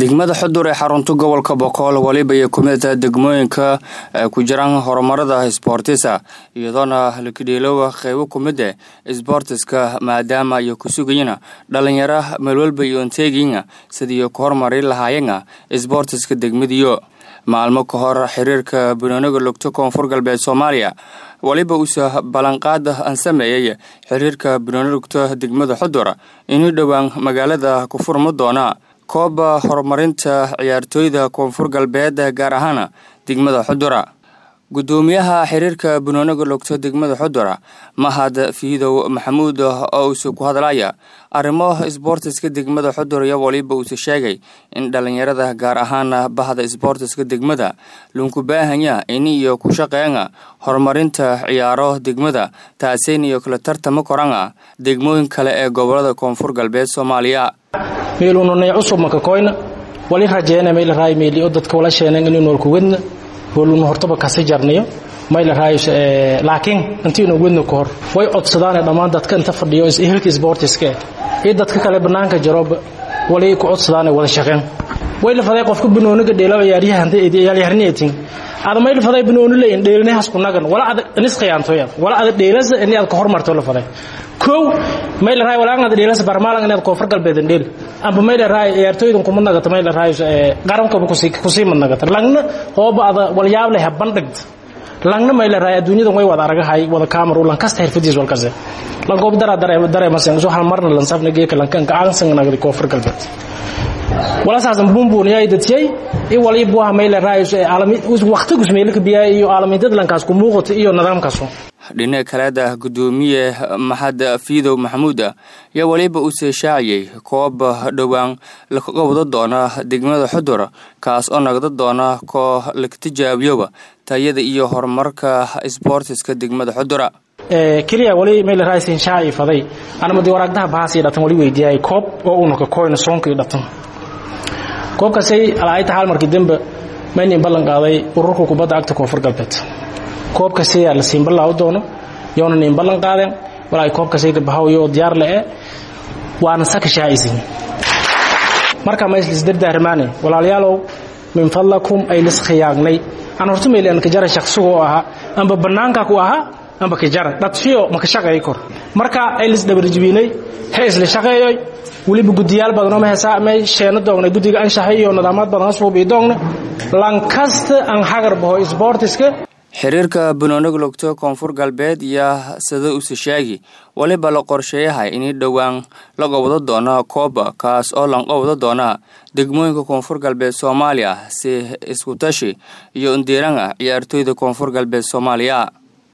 degmada xudur ee xarunta gobolka boqol waliba iyo kumida degmooyinka ku jiraan horumarada sboortisa iyadoona lakadheeloowa qeybo kumida sboortiska maadaama iyo ku sugayana dhalinyaro meelwalba iyo onteegiina sidii ku horumari lahaayena sboortiska degmadiyo maalmo ka hor xiriirka banooniga lugto koonfur galbeed soomaaliya waliba uusa ballanqaad aan sameeyey xiriirka banooni lugto degmada xudur inuu dhowaan magaalada ku furma doona kooba horumarinta ciyaartooyda koonfur galbeed gaar ahaan degmada xudura gudoomiyaha xiriirka banooniga lugto degmada xudura mahad fiidow maxamuud oo uuse ku hadlaya arrimo sboortiska degmada xudur iyo waliba uuse sheegay in dhalinyarada gaar ahaan bahda sboortiska degmada lunku baahanya in iyo ku shaqeena horumarinta ciyaaro degmada taaseyn iyo kala tartama korana degmooyin kale ee gobolada koonfur galbeed soomaaliya meelununay cusub makakoyna wali rajeena mayla raay meeli dadka wala sheenan inuu nool kuwadna hooluna hortaba kasi jarniyo mayla raay laakiin intiinu wadna ku hor way codsadaan dhammaan dadka inta fadhiyo ehelka sportiska iyo dadka kale banaanka jaroba wali ku codsadaan wada shaqeen way la faday qofka banooniga dheelo ciyaaryahan ciyaaryahanniyatin ada may la faday banooni leeyin dheelinahaas ku nagan wala ada nis khiyaantoyad wala ada dheelasa in aad ka hormarto la faday kow may la raay wala ada dheelasa barmaalan inaad koonfur galbeedan dheel amba may la raay ciyaartooydan kuma nagata may la raay qarankaba kusii mad nagata langna hooba ada walyaab leh bandhigd langna may la raay adduunyadan way wada aragahay wada kaamar lan kasta xirfadiis walkase lan goob dara dareemasen soo hal marna lan safna geeka lankan gacansan nagdi koonfur galbeed walasaasan buunbuuniyay dadiyay i walibuha mayla raayus waqtigus meelka biyaa iyo aalamidad lankaas ku muuqato iyo nidaamkaasu dhinaca kaleeda gudoomiye maxad fiidow maxamuud yaa waliba uuse shaaciyey koob dhowaan lakaga wada doona degmada xudur kaas oo nagda doona koo laka tijaabiyoba tayada iyo horumarka sboortiska degmada xudura keliya wali mayla raaysin shaaci faday anamadi waraagdaha bahaasii dhatan wali weydiiyay koob oo unaka koyna soonkii dhatan koobkaasay alaayta xaal markii dambe maynin ballan qaaday ururka kubadda cagta koonfur galbeed koobkaasay la siin ballaa u doono yoona nin ballan qaadeen walaay koobkaasay bahawyo diyaar le waana saka shaacisin marka ma islis dardaarmaane walaalayaalow min fadlakum ay lis khiyaagnay aan horta maylan ka jara shaqsigo ahaa amba bannaanka ku ahaa amba ka jara dhadfiyo maka shaqeey kor marka ay lis dhabarjibinay he isla shaqeeyoy weliba gudiyaal badanoo mahesa may sheeno doogna guddiga anshaxay iyo nidaamaad badan suubii doogna lankasta aan xagar baho sboortiska xiriirka banooniga lugto koonfur galbeed iyo sida use sheegi waliba la qorsheeyahay in dhowaan laga wada doona kooba kaas oo lanqa wada doona degmooyinka koonfur galbeed soomaaliya si iskutashi iyo indiiranga ciyaartooyda koonfur galbeed soomaaliya